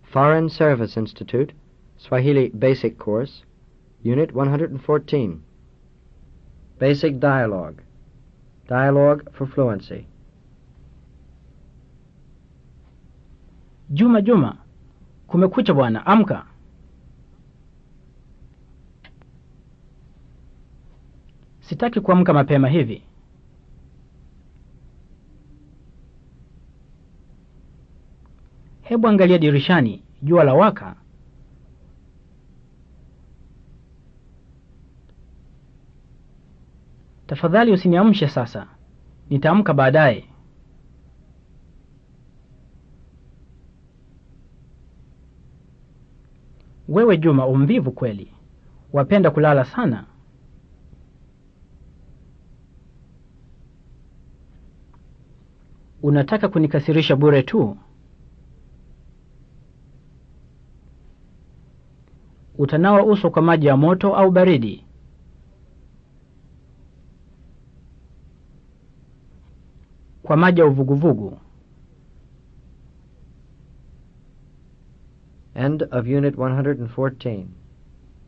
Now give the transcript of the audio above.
Foreign Service Institute, Swahili Basic Course, Unit 114. Basic Dialogue. Dialogue for Fluency. Juma, Juma, kumekucha bwana, amka. Sitaki kuamka mapema hivi. Hebu angalia dirishani, jua la waka. Tafadhali usiniamshe sasa, nitaamka baadaye. Wewe Juma, umvivu kweli, wapenda kulala sana. Unataka kunikasirisha bure tu. Utanawa uso kwa maji ya moto au baridi? Kwa maji ya uvuguvugu. End of Unit 114.